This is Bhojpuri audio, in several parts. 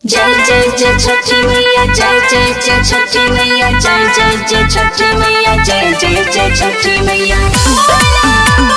जय जय जय छठी मैया जय जय जय छठी मैया जय जय जय छठी मैया जय जय जय छठी मैया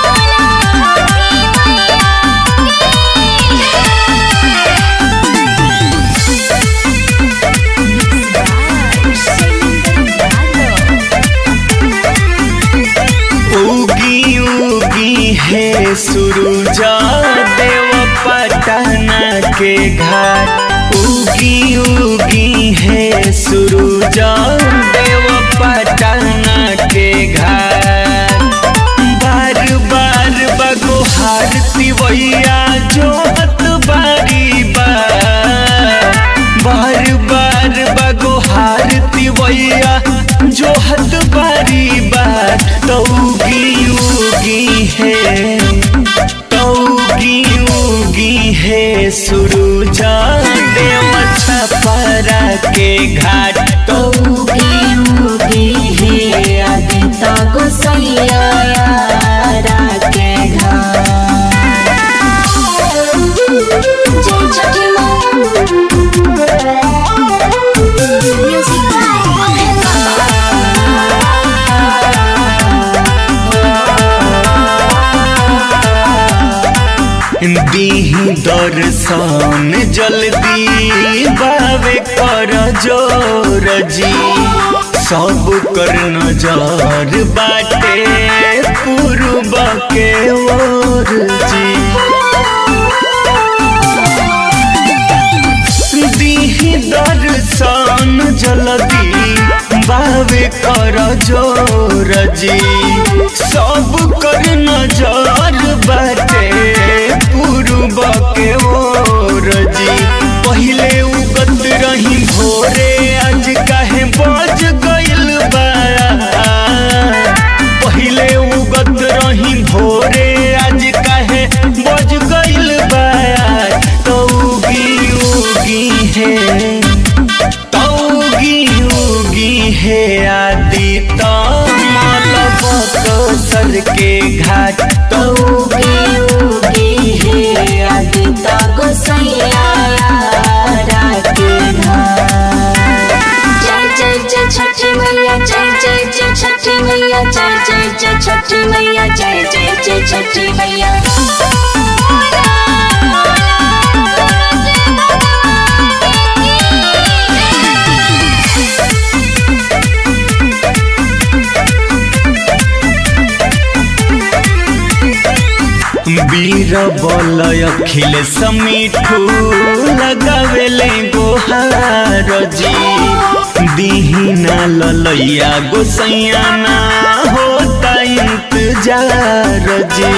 उगी उगी है सुरुजा देव पटना के घाट उगी उगी है सुरुजा देव पटना के घाट बार बार बगोहार तिवैया जोहत बारी बार बार बार बगोहार तिवैया जोहत बारी बार तौगी उगी है तौगी उगी है सुरुजा देव छपरा के घाट उगी उगी है आदिता गोसैया यारा के घाट जय छठी दीही दर्शन जल्दी बावे कर जोर जी सब कर नजर बाटे पूर्व के ओर जी दीही दर्शन जल्दी बावे कर जोर जी सब कर नजर बाटे पूर्व के ओर जी पहिले उगत रही भोरे आज काहे बज गइल बा पहिले उगत रही भोरे आज काहे बज गइल बा तौगी उगी है तौगी उगी है आदि तमलबक सर के घाट उगी उगी है आदिता गोसैया यारा के घाट जय जय जय छठी मैया जय जय जय छठी मैया जय जय जय छठी मैया जय जय जय छठी मैया वीर बल अखिल समीठू लगावेले गोहार जी दीहिना ललैया गोसैया ना होता इंतजार जी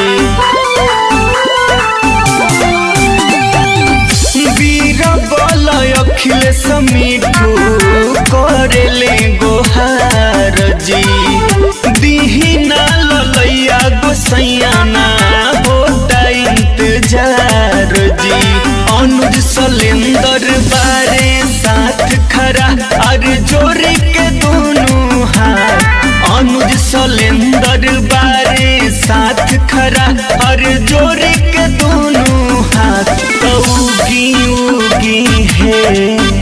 वीर बल अखिल समीठू करेले गोहार जी दीहिना ललैया गोसैया ना होता इंतजार जी अनुज सलेंदर बारे साथ खरा और जोर के दोनों हाथ अनुज सलेंदर बारे साथ खरा और जोर के दोनों हाथ उगी उगी है